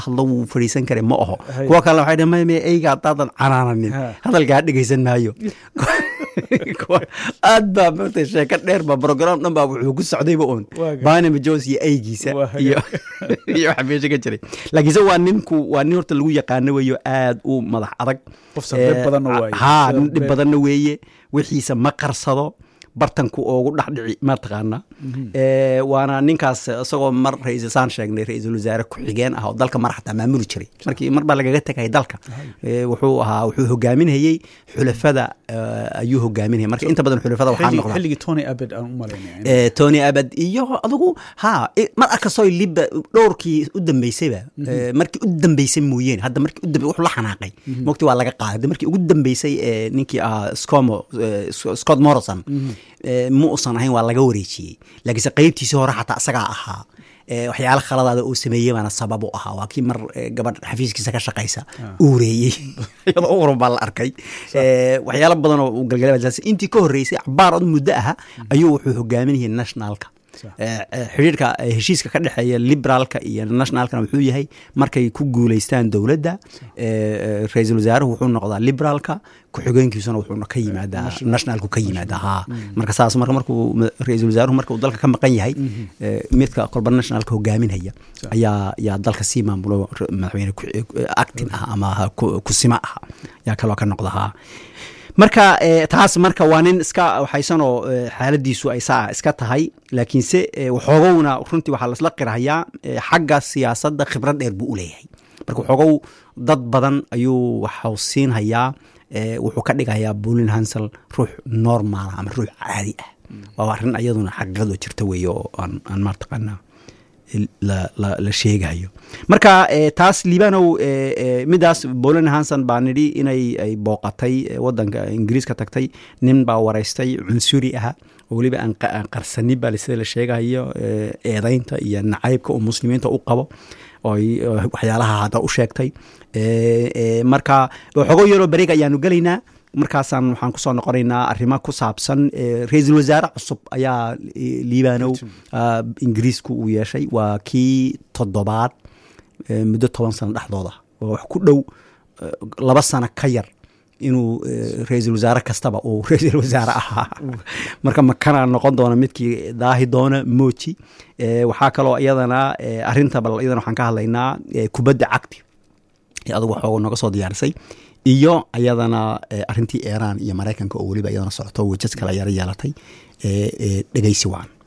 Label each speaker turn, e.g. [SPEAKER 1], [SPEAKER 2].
[SPEAKER 1] hadlo wuu fadhiisan karay ma aho
[SPEAKER 2] Hay.
[SPEAKER 1] kuwa kale waxay dhaheen maya eyga haddaadan canaananin
[SPEAKER 2] Ha.
[SPEAKER 1] hadalkaa dhegaysan maayo Kuwa- aad baa maaragtay sheeko dheer ba program dhan baa wuxuu ku socdayba uun
[SPEAKER 2] Waa ga-
[SPEAKER 1] barnamy jones iyo eygiisa
[SPEAKER 2] Waa ga-
[SPEAKER 1] iyo iyo waxa meesha ka jiray laakiinse waa ninku waa nin horta lagu yaqaano weeyo aad u madax adag
[SPEAKER 2] Qof sardib
[SPEAKER 1] Eh,
[SPEAKER 2] badanna waaye.
[SPEAKER 1] haa nin dhib
[SPEAKER 2] Sardib.
[SPEAKER 1] badanna weeye wixiisa ma qarsado bartanku oogu dhexdhici mataqaana Eh, waana ninkaas isagoo mar ra-iisul saan sheegnay ra-iisul wasaare ku-xigeen ah oo dalka mar xataa maamuli jiray markii mar baa lagaga tegay dalka Eh, wuxuu ahaa wuxuu hogaaminayey xulafada eh, ayuu hogaaminayay marka inta badan xulafada waxaa
[SPEAKER 2] Xilli-
[SPEAKER 1] noqda
[SPEAKER 2] xilligii tony abed aan u malaynaya
[SPEAKER 1] Eh, tony abad iyo adigu ha i- mar arkastoo liba dhowrkii u dambeysayba eh, markii u dambeysay mooyeen hadda markii u dambe wuxuu la xanaaqay mogti waa laga qaaday hadda markii ugu dambeysay eh, ninkii ahaa scomo eh, Sc- scott morrison eh, ma uusan ahayn waa laga wareejiyey laakiinse qeybtiisii hore xataa isagaa ahaa Eh, waxyaalo khaladaada uu sameeyey baana sabab u ahaa waa kii mar eh, gabadh xafiiskiisa ka shaqaysa uureeyey iyadoo uran baa la arkay Eh, waxyaalo badan oo uu galgalay intii ka horreysay cabaar od muddo aha ayuu wuxuu hogaaminayay nationalka
[SPEAKER 2] Sax.
[SPEAKER 1] Eh, eh, xiriirka eh, heshiiska ka dhexeeya liberaalka iyo nationalkana wuxuu yahay markay ku guuleystaan dowladda eh, eh, ra-iisul wasaaruhu wuxuu noqdaa liberaalka ku-xigeenkiisuna wuxuuna ka yimaadaa nationalku ka yimaadaa haa marka saas marka markuu ma- ra-iisul wasaaruhu marka uu dalka ka maqan yahay eh, midka kolba nationalka hogaaminhaya ayaa yaa dalka sii maamulo r- madaxweyne ku- eh, actin ah ama ha- ku- kusima ah yaa kaloo ka noqda haa marka eh, taas marka waa nin iska waxaysanoo eh, xaaladiisu ay saa iska tahay laakiinse eh, waxoogowna runtii waxaa lasla qirahayaa eh, xagga siyaasadda khibrad dheer buu u leeyahay marka waxoogow dad badan ayuu waxau siinhayaa eh, wuxuu ka dhigayaa bulin hansel ruux normal ama ruux caadi ah waa arrin ayaduna xaqiiqadoo jirta weeye oo aan aan maartaqaanaa la, la, la sheegayo marka eh, taas liibanow eh, eh, midaas bolan hanson baa nidhi inay ay booqatay eh, wadanka ingiriiska tagtay nin baa waraystay cunsuri aha oo weliba aan qa- aan qarsanin baa sida la sheegayo eh, eedaynta iyo nacaybka uu muslimiinta u qabo oo ay- oo waxyaalaha hadda u sheegtay Eh, eh, marka xogo yaroo bareeg ayaanu gelaynaa markaasaan waxaan kusoo noqonaynaa arrimo ku saabsan eh, ra-iisul wasaare cusub ayaa eh, liibanow ah, ingiriisku uu yeeshay waa kii toddobaad eh, muddo toban sano dhexdooda waa wax ku dhow eh, laba sano ka yar inuu eh, ra-iisul wasaare kastaba uu ra-iisul wasaare ahaa marka makana noqon doona midkii daahi doona moji Eh, waxaa kaloo iyadana eh, arrinta bal iyadana waxaan ka hadlaynaa eh, kubadda cagti ee adugu waxooga nooga soo diyaarisay iyo ayadana eh, arrintii iiraan iyo maraykanka oo weliba iyadana socoto wejad kala yaro yeelatay eh, eh, dhegeysi waan